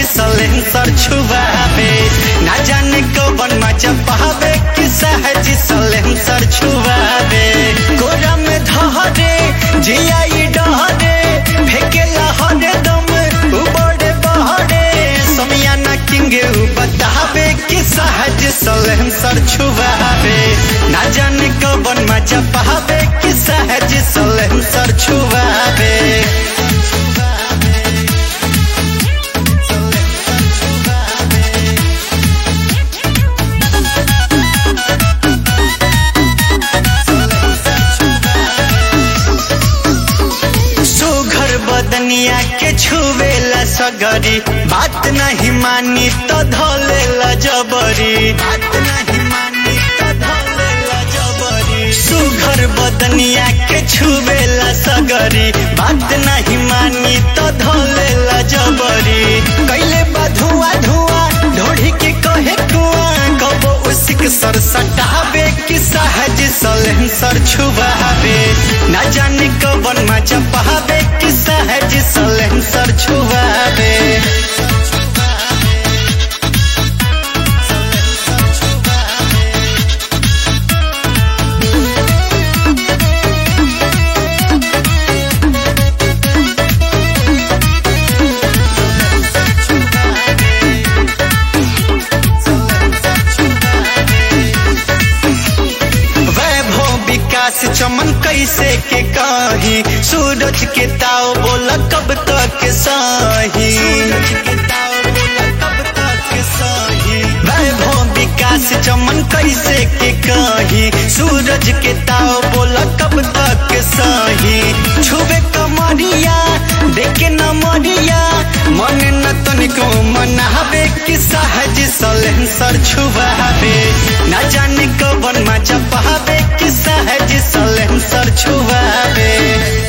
silencer छुआवे ना जाने कौन मजा पावे कि सहज सलेंसर छुआवे गोरा में धहरे जियाई डहरे फेंके लहरे दम उबड़े बहरे समियाना किंग बतावे कि सहज सलेंसर छुआवे ना जाने कौन मजा पावे कि सहज सलेंसर छुआवे सुघर बदनिया के छुवेला सगरी बात नहीं मानी तो धोलेला जबरी बात नहीं मानी तो धोलेला जबरी सुघर बदनिया के छुवेला सगरी बात नहीं मानी तो धोलेला जबरी कैले बा धुआं धुआं ढोढ़ी के कहे कुआं कबो उसिक सर सटावे कि सहज सलेंसर छुबावे ना जाने कवन मजा पावे कि सहज सलेंसर छुबावे वैभव विकास चमन कैसे के कही सूरज के ताव बोला कब तक सही वैभव विकास चमन कैसे के कही सूरज के ताव बोला कब तक सही छुबे कमरिया देखे न मरिया मन न तनिको मनावे कि सहज सलेंसर छुबावे न जाने कवन मजा पावे कि सहज सलेंसर छुबावे